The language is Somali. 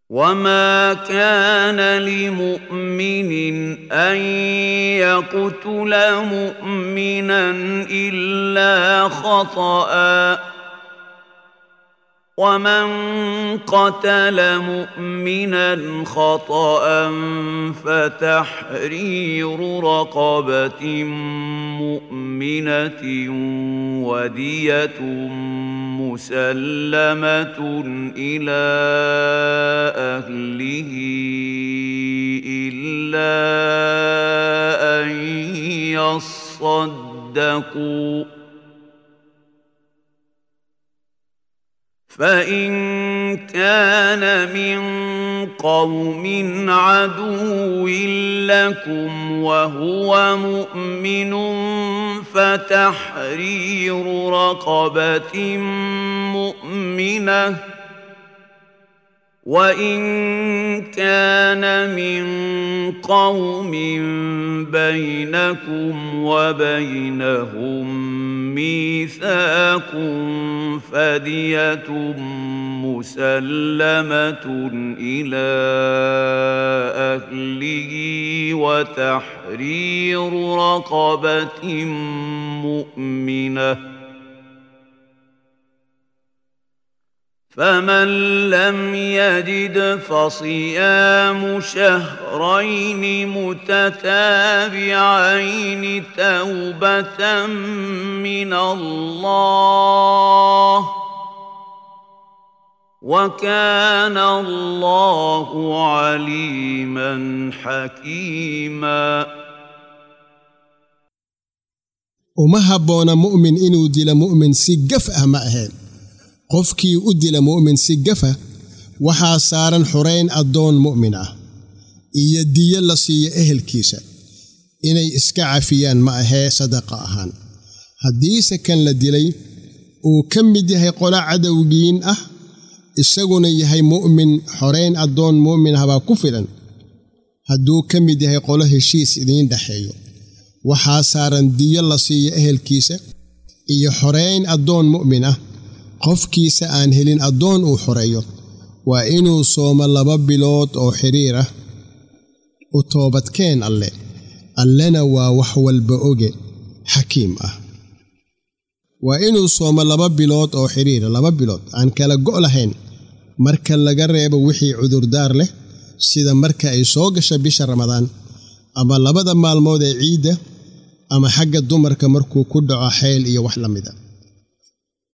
وما كان لمؤمن ان يقتل مؤمنا الا خطأ ومن قتل مؤمنا خطأ فتحرير رقبة مؤمنة ودية مسلمة إلى أهله إلا أن يصدقوا فإن كان من قوم عدو لكم وهو مؤمن فتحرير رقبة مؤمنة وإن كان من قوم بينكم وبينهم ميثاق فدية مسلمة إلى أهله وتحرير رقبة مؤمنة فمن لم يجد فصيام شهرين متتابعين توبة من الله وكان الله عليما حكيما uma habboona mu'min inuu dilo mu'min si gaf ah ma ahayn qofkii u dila mu'min si gafa waxaa saaran xurayn addoon mu'min ah iyo diyo la siiyo ehelkiisa inay iska cafiyaan ma ahee sadaqa ahaan haddiise kan la dilay uu ka mid yahay qolo cadowgiin ah isaguna yahay mu'min xorayn addoon mu'min ah baa ku filan hadduu ka mid yahay qolo heshiis idiin dhexeeyo waxaa saaran diyo la siiyo ehelkiisa iyo xorayn addoon mu'min ah qofkiisa aan helin addoon uu xoreeyo waa inuu soomo laba bilood oo xidhiir ah u toobadkeen alle allena waa wax walba oge xakiim ah waa inuu soomo laba bilood oo xidhiira laba bilood aan kala go' lahayn marka laga reebo wixii cudurdaar leh sida marka ay soo gasha bisha ramadaan ama labada maalmood ee ciidda ama xagga dumarka markuu ku dhaco xeyl iyo wax la mida